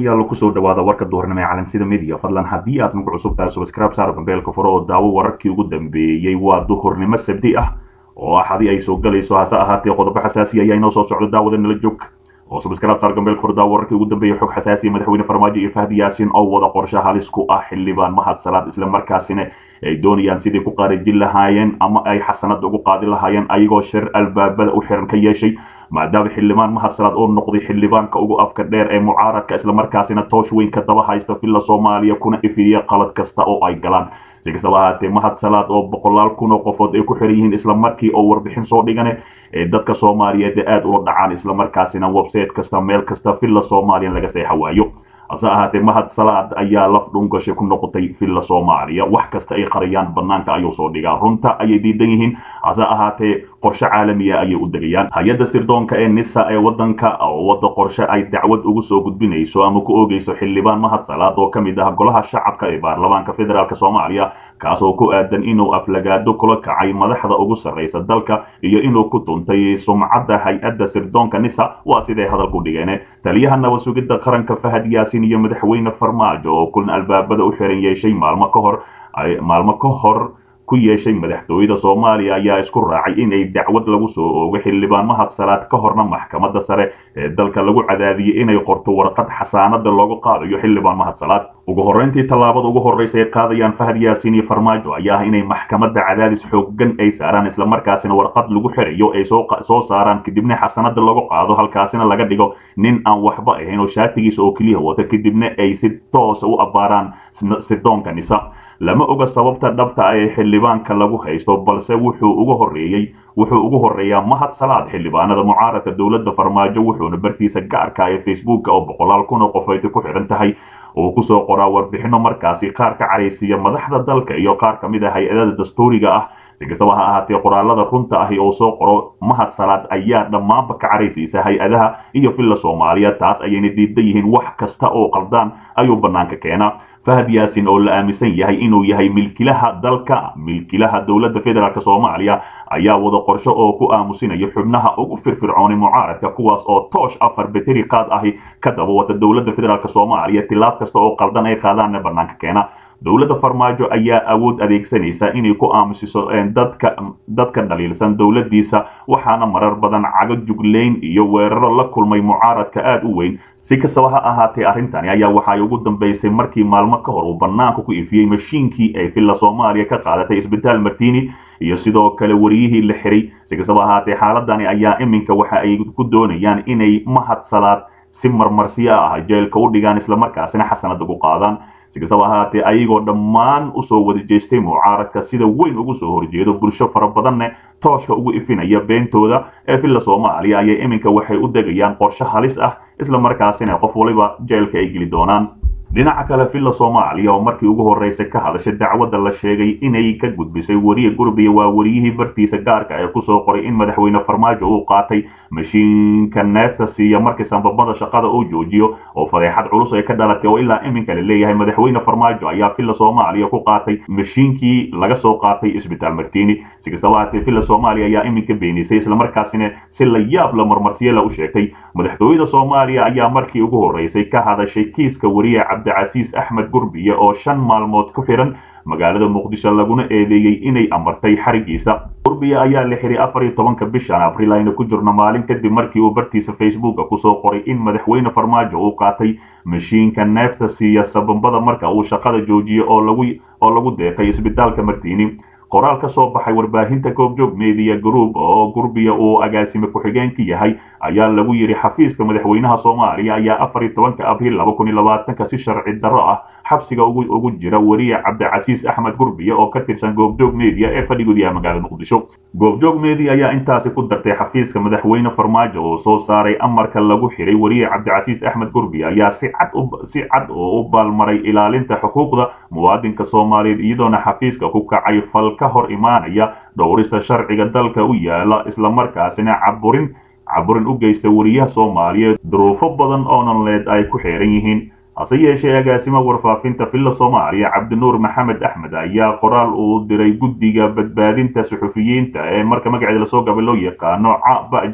saaxiibayaal kusoo dhawaada warka duhurnimo ee calansida media fadlan haddii aad nagu cusub tahay subscribe saar gambeelka furo oo daawo wararkii ugu dambeeyey waa duhurnimo sabdi ah oo axadii ay soo galayso hase ahaatee qodobo xasaasi ayaa inoo soo socdo daawada nala joog oo subscribe saar gambeelka furo daawo wararkii ugu dambeeyey xog xasaasi madaxweyne farmaajo iyo fahdi yaasin oo wada qorshe halis ku ah xildhibaan mahad salaad isla markaasina ay doonayaan sidii ku qaarajin lahaayeen ama ay xasanada ugu qaadi lahaayeen ayagoo shir albaabada u xiran ka yeeshay maadaama xildhibaan mahad salaad oo noqday xildhibaanka ugu afka dheer ee mucaaradka islamarkaasina toosh weyn ka daba haysta villa soomaaliya kuna ifiya qalad kasta oo ay galaan si kastaba ahaatee mahad salaad oo boqolaal kun oo qofood ay ku xiran yihiin islamarkii oo warbixin soo dhigane ee dadka soomaaliyeed ee aada ula dhacaan islamarkaasina website kasta meel kasta villa soomaaliya laga seexa waayo hase ahaatee mahad salaad ayaa laf dhungashay ku noqotay villa soomaaliya wax kasta ay qariyaan banaanka ayuu soo dhigaa runta ayay diidan yihiin hase ahaatee qorshe caalamiya ayay u degayaan hay-adda sirdoonka ee nisa ee wadanka oo wada qorshe ay dacwad ugu soo gudbinayso ama ku oogeyso xildhibaan mahad salaad oo ka mid ah golaha shacabka ee baarlamaanka federaalk soomaaliya kaasoo ku aadan inuu aflagaado kula kacay madaxda ugu sarraysa dalka iyo inuu ku tuntay sumcadda hay-adda sirdoonka nisa waa siday hadalku dhigeen taliyaha nabad sugidda qaranka fahad yaasin iyo madaxweyne farmaajo oo kulan albaabada u xiran yeeshay maalmo ka hor maalmo ka hor ku yeeshay madaxtooyada soomaaliya ayaa isku raacay inay dacwad lagu soo oogo xildhibaan mahad salaad ka horna maxkamadda sare ee dalka lagu cadaadiyey inay qorto warqad xasaanada loogu qaadayo xildhibaan mahad salaad ugu horreyntii tallaabada ugu horreysa ay qaadayaan fahad yaasiin iyo farmaajo ayaa ah inay maxkamadda cadaadis xooggan ay saaraan islamarkaasina warqad lagu xirayo ay soo saaraan kadibna xasanada lagu qaado halkaasina laga dhigo nin aan waxba ahayn oo shaatigiisa oo keliya wata kadibna ay si toosa u abbaaraan sirdoonka nisa lama oga sababta dhabta ah ee xildhibaanka lagu haysto balse wuxuu ugu horeeyey wuxuu ugu horeeyaa mahad salaad xildhibaanada mucaaradka dowladda farmaajo wuxuuna bartiisa gaarka ee facebooka oo boqolaal kun oo qofayti ku xidhan tahay uu kusoo qoraa warbixino markaasi qaar ka caraysiiya madaxda dalka iyo qaar ka mid ah hay-adada dastuuriga ah si kastaba ha ahaatee qoraalada runta ahi oo soo qoro mahad salaad ayaa dhammaanba ka caraysiisa hay-adaha iyo villa soomaaliya taas ayayna diidan yihiin wax kasta oo qaldaan ayuu bannaanka keenaa fahad yaasin oo la aaminsan yahay inuu yahay milkilaha dalka milkilaha dowladda federaalk soomaaliya ayaa wada qorsho oo ku aamusinayo xubnaha ugu firfircoonay mucaaradka kuwaas oo toosh afar beteri qaad ahi ka daba wata dowladda federaalk soomaaliya tilaab kasta oo qaldan ay qaadaanna bannaanka keena dowladda farmaajo ayaa awood adeegsanaysa inay ku aamusiso dadka dadka dhaliilsan dowladdiisa waxaana marar badan cago juglayn iyo weeraro la kulmay mucaaradka aada u weyn si kastaba ha ahaatee arrintani ayaa waxay ugu dambeysay markii maalmo ka hor uu bannaanka ku ifiyey mashiinkii ay villa soomaaliya ka qaadatay isbitaal martini iyo sidoo kale wariyihii la xiray si kastaba ahaatee xaaladani ayaa iminka waxa ay ku doonayaan inay mahad salaad si marmarsiyo ah jeelka u dhigaan islamarkaasina xasanada ku qaadaan si kastaba ahaatee ayagoo dhammaan usoo wada jeestay mucaaradka sida weyn ugu soo horjeedo bulsho fara badanne tooshka ugu ifinaya beentooda ee villa soomaaliya ayay iminka waxay u degayaan qorshe halis ah islamarkaasina qof waliba jeelka ay geli doonaan dhinaca kale villa soomaaliya oo markii ugu horreysay ka hadashay dacwadda la sheegay inay ka gudbisay weriye gurbiya waa weriyihii bartiisa gaarka ee kusoo qoray in madaxweyne farmaajo uu qaatay mashiinka neefta siiya markii sambabada shaqada uu joojiyo oo fadeexad culus ay ka dhalatay oo ilaa iminka la leeyahay madaxweyne farmaajo ayaa villa soomaaliya ku qaatay mashiinkii laga soo qaatay isbitaal martini si kastaba ahaatee villa soomaaliya ayaa iminka beenisay islamarkaasina si la yaab la marmarsiyela u sheegtay madaxtooyada soomaaliya ayaa markii ugu horreysay ka hadashay kiiska weriye cabdicasiis axmed gurbiye oo shan maalmood ku xiran magaalada muqdisho laguna eedeeyey inay amartay xarigiisa gurbiye ayaa la xiray afar iyo tobanka bishan abriil ayna ku jirno maalin kadib markii uu bartiisa facebooka kusoo qoray in madaxweyne farmaajo uu qaatay mashiinka neefta siiya sababada marka uu shaqada joojiyo oo lagu oo lagu deeqay isbitaalka martini qoraal ka soo baxay warbaahinta goobjoog media group oo gurbiya uu agaasime ku-xigeenka yahay ayaa lagu yidhi xafiiska madaxweynaha soomaaliya ayaa afar iyo tobanka abriil laba kun iyo labaatanka si sharci darro ah xabsiga ugu jira weriye cabdicasiis axmed gurbiya oo ka tirsan goobjoog media ee fadhigood yahay magaalada muqdisho goobjoog media ayaa intaasi ku dartay xafiiska madaxweyne farmaajo oo soo saaray amarka lagu xiray weriye cabdicasiis axmed gurbiya ayaa si cad si cad oo u baalmaray ilaalinta xuquuqda muwaadinka soomaaliyeed iyadoona xafiiska ku kacay fal ka hor imaanaya dhowrista sharciga dalka u yaala islamarkaasina caburin caburin u geysta weriyaha soomaaliyeed duruufo badan oo nololeed ay ku xeeran yihiin hase yeeshee agaasimo warfaafinta villa soomaaliya cabdinuur maxamed axmed ayaa qoraal uu diray guddiga badbaadinta suxufiyiinta ee marka magaceeda lasoo gabay loo yaqaano cabaja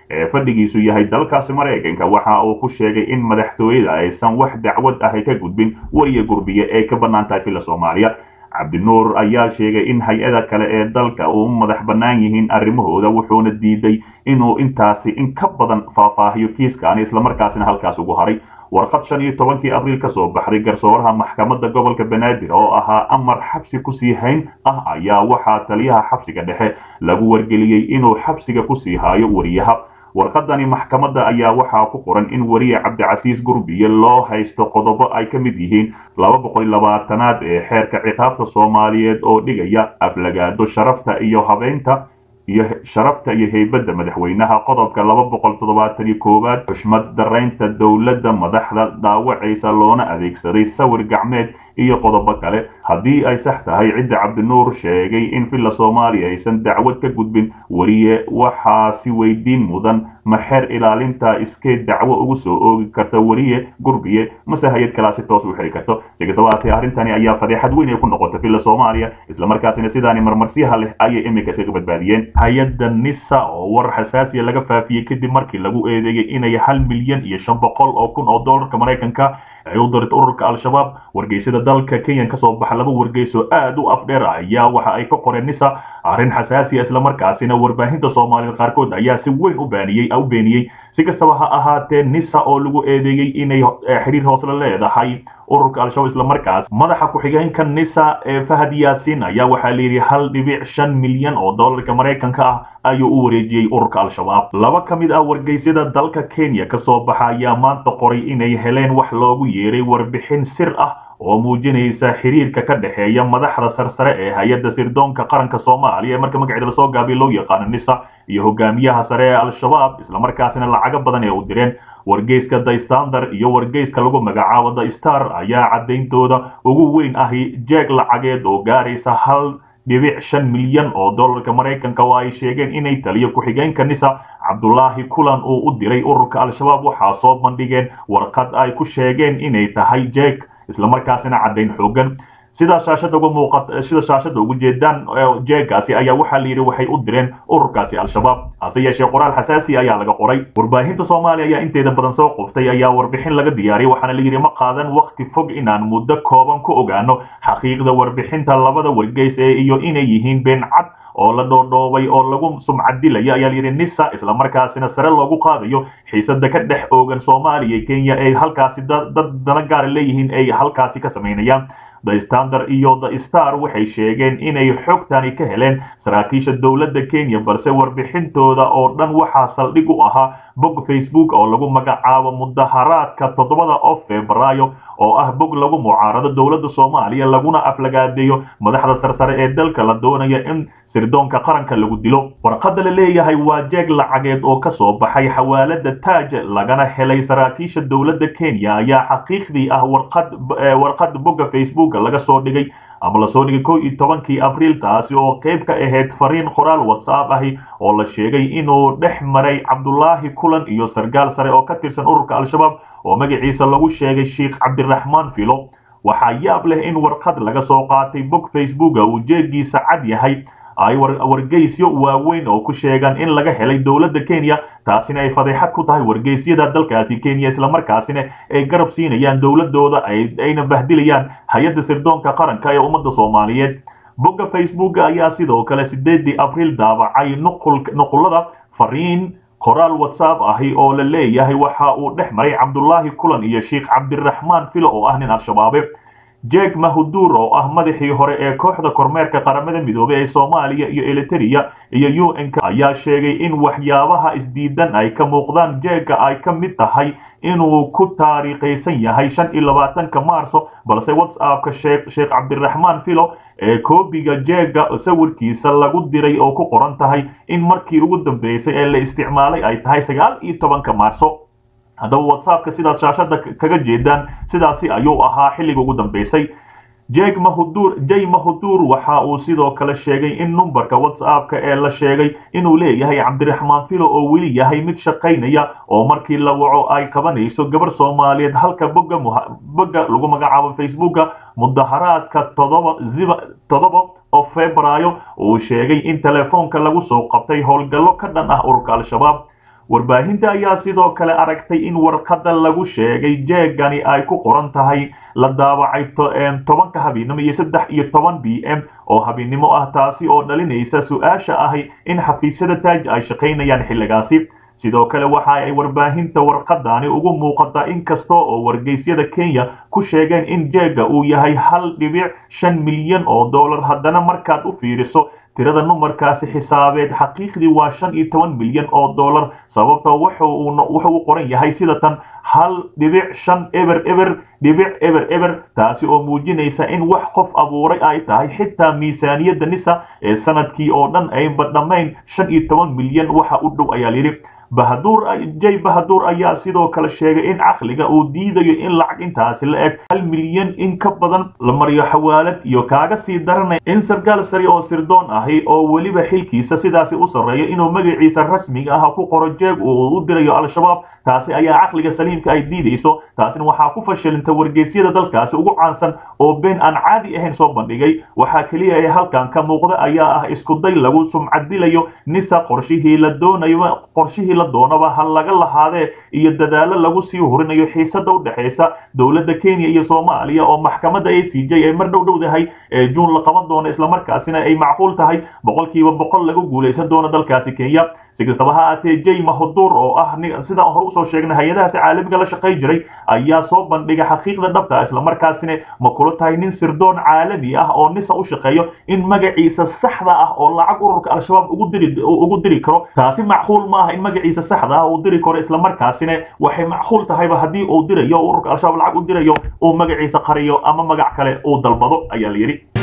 ee fadhigiisu yahay dalkaasi maraykanka waxa uu ku sheegay in madaxtooyada aysan wax dacwad ahy ka gudbin weriya gurbiye ee ka bannaan tahay villa soomaaliya cabdinuur ayaa sheegay in hay-ada kale ee dalka u madax bannaan yihiin arrimahooda wuxuuna diiday inuu intaasi in ka badan faahfaahiyo kiiskaani islamarkaasina halkaas ugu haray warqad shan iyo tobankii abriil ka soo baxday garsooraha maxkamadda gobolka banaadir oo ahaa amar xabsi kusii hayn ah ayaa waxaa taliyaha xabsiga dhexe lagu wargeliyey inuu xabsiga kusii haayo weriyaha warqadani maxkamadda ayaa waxaa ku qoran in weriye cabdicasiis gurbiye loo haysto qodobo ay ka mid yihiin laba boqol iyo labaatanaad ee xeerka ciqaabta soomaaliyeed oo dhigaya aflagaado sharafta iyo habeynta iyo sharafta iyo heybadda madaxweynaha qodobka laba boqol toddobaatan iyo koowaad xushmad daraynta dowladda madaxda dhaawacaysa loona adeegsaday sawir gacmeed iyo qodobo kale haddii ay sax tahay cidda cabdinuur sheegay in villa soomaaliya aysan dacwad ka gudbin weriye waxaa si weydiin mudan ma xeer ilaalinta iskeed dacwo ugu soo oogi karta weriye gurbiye mase hay-ad kalaa si toos u xiri karto si kastaba haatee arrintani ayaa fadeexad weyn ay ku noqotay villa soomaaliya islamarkaasina sidaani marmarsiyaha leh ayay iminka iskaga badbaadiyeen hay-adda nisa oo war xasaasiya laga faafiyey kadib markii lagu eedeeyey inay hal milyan iyo shan boqol oo kun oo dollarka maraykanka ay u dirta ururka al-shabaab wargeysyada dalka kenya kasoo baxa laba wargeys oo aad u afdheer ayaa waxa ay ka qoreen nisa arrin xasaasiya islamarkaasina warbaahinta soomaalida qaarkood ayaa si weyn u baaniyey u beeniyey si kastaba ha ahaatee nisa oo lagu eedeeyey inay xiriir hoosla leedahay ururka al-shabaab islamarkaas madaxa ku-xigeenka nisa ee fahad yaasin ayaa waxaa layidhi hal dhibic shan milyan oo dollarka maraykanka ah ayuu u wareejiyey ururka al-shabaab laba ka mid ah wargeysyada dalka kenya kasoo baxa ayaa maanta qoray inay heleen wax loogu yeeray warbixin sir ah oo muujinaysa xiriirka ka dhexeeya madaxda sarsare ee hay-adda sirdoonka qaranka soomaaliya ee marka magaceeda lasoo gaabiya loo yaqaano nisa iyo hogaamiyaha sare ee al-shabaab islamarkaasina lacago badan ee u direen wargeyska the standard iyo wargeyska lagu magacaabo the star ayaa caddayntooda ugu weyn ahi jeeg lacageed oo gaaraysa hal dhibic shan milyan oo dollarka maraykanka oo ay sheegeen inay taliyo ku-xigeenka nisa cabdulaahi kulan uu u diray ururka al-shabaab waxaa soo bandhigeen warqad ay ku sheegeen inay tahay jeeg islamarkaasina caddayn xoogan sida shaashada uga muuqata sida shaashada ugu jeedaan jeegaasi ayaa waxaa la yidhi waxay u direen ururkaasi al-shabaab hase yeeshee qoraal xasaasi ayaa laga qoray warbaahinta soomaaliya ayaa inteeda badan soo qoftay ayaa warbixin laga diyaariyay waxaana la yidhi ma qaadan wakti fog inaan muddo kooban ku ogaano xaqiiqda warbixinta labada wargeys ee iyo inay yihiin been cad oo la dhoodhoobay oo lagu sumcadilaya ayaa layidhi nisa islamarkaasina sare loogu qaadayo xiisada ka dhex oogan soomaaliya iyo kenya ay halkaasi dad dana gaara leeyihiin ay halkaasi ka samaynayaan the standard iyo the star waxay sheegeen inay xogtani ka heleen saraakiisha dowladda kenya balse warbixintooda oo dhan waxaa saldhig u ahaa bog facebook oo lagu magacaabo mudaharaadka toddobada oo febraayo oo ah bog lagu mucaarado dowladda soomaaliya laguna aflagaadeeyo madaxda sarsare ee dalka la doonaya in sirdoonka qaranka lagu dilo warqadda la leeyahay waa jeeg lacageed oo ka soo baxay xawaalada taaj lagana helay saraakiisha dowladda kenya ayaa xaqiiqdii ah warqad warqad bogga facebook laga soo dhigay ama lasoo dhigay kow iyo tobankii abriil taasi oo qayb ka ahayd fariin qoraal whatsapp ahi oo la sheegay inuu dhex maray cabdulaahi kulan iyo sargaal sare oo ka tirsan ururka al-shabaab oo magaciisa lagu sheegay sheikh cabdiraxmaan filo waxaa yaab leh in warqad laga soo qaatay bog facebooka uu jeegiisa cad yahay ay wargeysyo waaweyn oo ku sheegaan in laga helay dowladda kenya taasina ay fadeexad ku tahay wargeysyada dalkaasi kenya islamarkaasina ay garab siinayaan dowladooda ayna bahdilayaan hay-adda sirdoonka qaranka ee ummadda soomaaliyeed bogga facebook ayaa sidoo kale sideedii abriil daabacay nuqulada fariin qoraal whatsapp ahi oo la leeyahay waxa uu dhex maray cabdulaahi kulan iyo sheikh cabdiraxmaan filo oo ah nin al-shabaabe jeeg mahuduur oo ah madaxii hore ee kooxda kormeerka qaramada midoobey ee soomaaliya iyo eliteria iyo u n k ayaa sheegay in waxyaabaha isdiidan ay ka muuqdaan jeega ay ka mid tahay inuu ku taariikhaysan yahay shan iyo labaatanka maarso balse whatsappka sheekh cabdiraxmaan filo ee koobiga jeega sawirkiisa lagu diray oo ku qoran tahay in markii ugu dambeysay ee la isticmaalay ay tahay sagaal iyo tobanka maarso haddaba whatsappka sidaad shaashada kaga jeedaan sidaasi ayuu ahaa xilliga ugu dambeysay jeg mahudur jay mahudur waxa uu sidoo kale sheegay in numberka whatsappka ee la sheegay inuu leeyahay cabdiraxmaan filo oo weli yahay mid shaqaynaya oo markii la waco ay qabanayso gabar soomaaliyeed halka bogga bogga lagu magacaabo facebooka mudaharaadka todoba ziba todoba oo febraayo uu sheegay in telefoonka lagu soo qabtay howlgallo ka dhan ah ururka al-shabaab warbaahinta ayaa sidoo kale aragtay in warqadda lagu sheegay jeegani ay ku qoran tahay la daawacay tobanka habeennimo iyo saddex iyo toban b m oo habeennimo ah taasi oo dhalinaysa su-aasha ahi in xafiisyada taaj ay shaqaynayaan xilligaasi sidoo kale waxa ay warbaahinta warqadani ugu muuqataa inkasta oo wargeysyada kenya ku sheegeen in jeega uu yahay hal dhibic shan milyan oo dollar haddana markaad u fiiriso tirada numarkaasi xisaabeed xaqiiqdii waa shan iyo toban milyan oo dollar sababta wuxuu u qoran yahay sida tan hal dhibic shan eber eber dhibic eber eber taasi oo muujinaysa in wax qof abuuray ay tahay xitaa miisaaniyadda nisa ee sanadkii oo dhan aynba dhammayn shan iyo toban milyan waxa u dhow ayaa layidhi bahaduur jay bahaduur ayaa sidoo kale sheegay in caqliga uu diidayo in lacag intaasi la eg hal milyan in ka badan la mariyo xawaalad iyo kaaga sii daranaya in sarkaal sari oo sirdoon ahi oo weliba xilkiisa sidaasi u sarreeyo inuu magaciisa rasmiga ah ku qoro jeeg uu u dirayo al-shabaab taasi ayaa caqliga saliimka ay diidayso taasina waxaa ku fashilinta wargeysyada dalkaasi ugu caansan oo been aan caadi ahayn soo bandhigay waxaa keliya ee halkan ka muuqda ayaa ah iskuday lagu sumcadilayo nisa qorshihii la doonayo qorshihii la doonaba ha laga lahaadee iyo dadaalo lagu sii hurinayo xiisada u dhexaysa dowladda kenya iyo soomaaliya oo maxkamadda a c j ay mar dhow dhowdahay ee juun la qaban doono islamarkaasina ay macquul tahay boqolkiiba boqol lagu guulaysan doono dalkaasi kenya si kastaba ha aatee jay mahaduur oo ah sidaan hore usoo sheegnay hay-adahaasi caalamiga la shaqay jiray ayaa soo bandhigay xaqiiqda dhabta islamarkaasina ma kula tahay nin sirdoon caalami ah oo nisa u shaqeeyo in magaciisa saxda ah oo lacag ururka al-shabaab ugu diri ugu diri karo taasi macquul ma aha in magaciisa saxda ah uu diri karo islamarkaasina waxay macquul tahayba haddii uu dirayo ururka al-shabaab lacag u dirayo uu magaciisa qariyo ama magac kale uu dalbado ayaa la yidhi